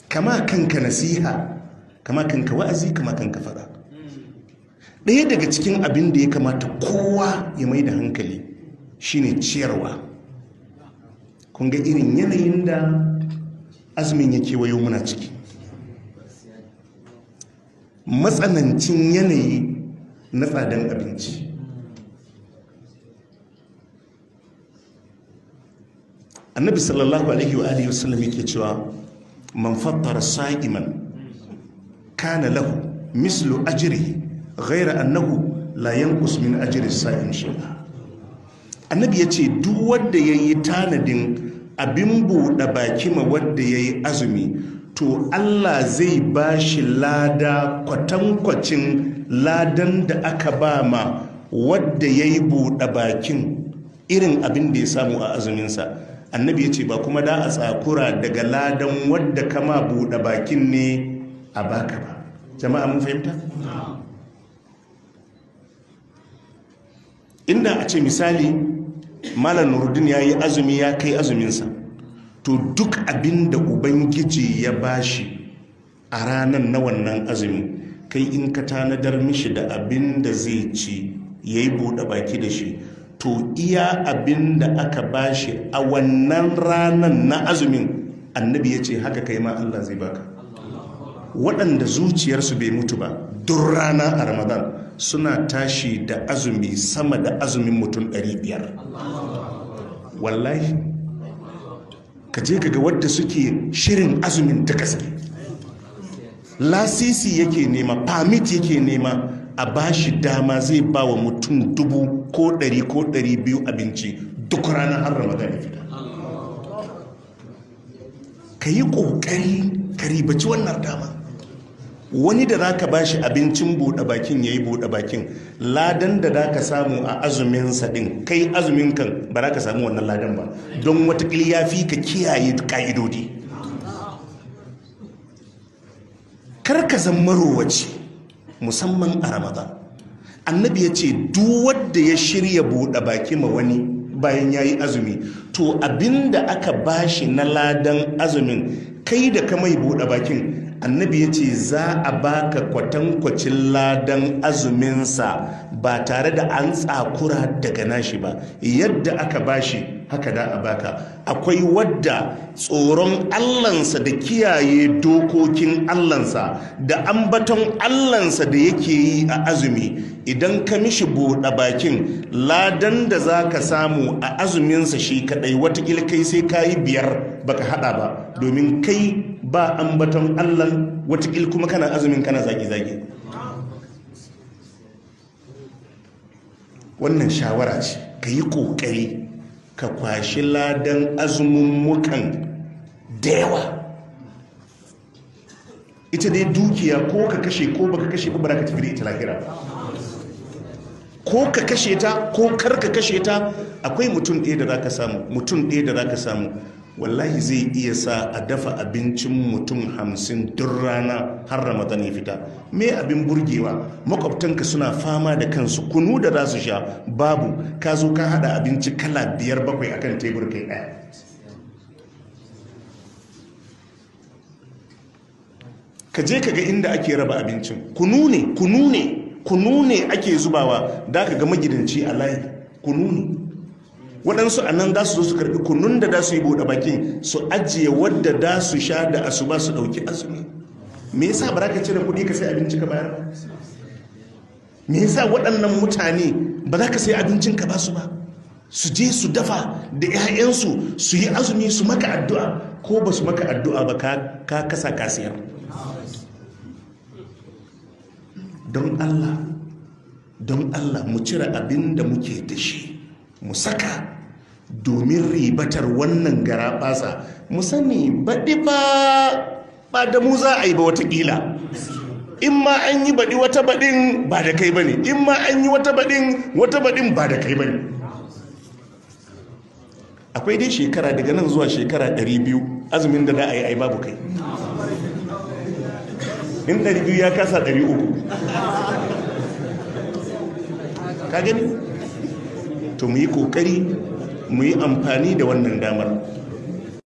kama kanka nasiha kama kanka wa'azi kama kanka fada ɗaya daga cikin abin da ya kamata kowa ya mai da hankali shine ciyarwa kun ga irin yanayin da azumin ya kewayo muna ciki matsanancin yanayi na tsadan abinci annabi sallallahu alaihi wa alihi wasallam yake cewa man fattara sa'iman kana lahu mislu ajrihi ghayra annahu la yanqus min ajri sa'im shay'a annabi yace duk wanda yayi tanadin abin buɗe baki ma wanda yayi azumi to Allah zai bashi lada kwatankwacin ladan da aka ba ma wadda yayi buɗe bakin irin abin da ya samu a azuminsa annabi ya ce ba kuma da a tsakura daga ladan wadda kama buɗe bakin ne a baka ba jama'a mun fahimta? inda a ce misali malam nurdin ya yi azumi ya kai azuminsa to duk abin da ubangiji ya bashi a ranar na wannan azumi kai in ka tanadar mishi da abin da zai ci ya yi buɗe baki da shi to iya abin da aka bashi a wannan ranar na azumin annabi ya ce haka kai ma Allah zai baka waɗanda zuciyarsu bai mutu ba duk rana a ramadan suna tashi da azumi sama da azumin mutum 500 wallahi ka je kaga wadda suke shirin azumin ta gaske lasisi yake nema permit yake nema a bashi dama zai ba wa mutum dubu ko ɗari ko ɗari biyu abinci duk ranar har ramadan ya fita ka yi ƙoƙari ka ribaci wannan dama wani da za ka ba shi abincin buɗe bakin ya yi buɗe bakin ladan da za ka samu a azuminsa ɗin kai azumin kan ba za ka samu wannan ladan ba don watakila ya fi ka kiyaye ƙa'idodi kar ka zan marowaci musamman a ramadan annabi ya ce duk wanda ya shirya buɗe baki ma wani bayan ya yi azumi to abinda aka bashi na ladan azumin kai da ka mai buɗe bakin annabi ya ce za a baka kwatankwacin ladan azuminsa ba tare da an tsakura daga nashi ba yadda aka bashi haka da a baka akwai wadda tsoron allansa da kiyaye dokokin allansa da ambaton allansa da yake yi a azumi idan ka mishi buɗe bakin ladan da za ka samu a azuminsa shi kaɗai watakila kai sai ka yi biyar baka haɗa ba domin kai ba ambaton allan watakila kuma kana azumin kana zage-zage wannan shawara ce ka yi ƙoƙari ka kwashi ladan azumummukan da yawa ita dai dukiya ko ka kashe ko baka kashe ba ba ka tafi da ita lahira ko ka kashe ta ko kar ka kashe ta akwai mutum ɗaya da za ka samu mutum ɗaya da za ka samu wallahi zai iya sa a dafa abincin mutum hamsin duk rana har ramadan ya fita me abin burgewa makwabtanka suna fama da kansu kunu da za su sha babu ka zo ka hada abinci kala biyar bakwai akan tebur kai ɗaya ka je ka ga inda ake raba abincin kunu ne kunu ne kunu ne ake zubawa da ka ga magidanci a layi kunu ne waɗansu a nan za su zo su karɓi kunun da za su yi buɗe bakin su ajiye wadda da su sha da asuba su ɗauki azumi me yasa ba za ka cire kuɗi ka sai abinci ka bayar ba me yasa waɗannan mutane ba za ka sai abincin ka ba su ba su je su dafa da 'ya'yansu su yi azumi su maka addu'a ko ba su maka addu'a ba ka kasa kasiyar don allah don allah mu cire abin da muke da shi mu saka domin ribatar wannan gara basa mu sani baɗi ba ba da mu za a yi ba watakila in ma an yi baɗi wata baɗin ba da kai ba ne in ma an yi wata baɗin wata baɗin ba da kai ba ne akwai dai shekara daga nan zuwa shekara 200 azumin da za a yi ai babu kai in 200 ya kasa 300 ka gani to mu yi kokari mu yi amfani da wannan damar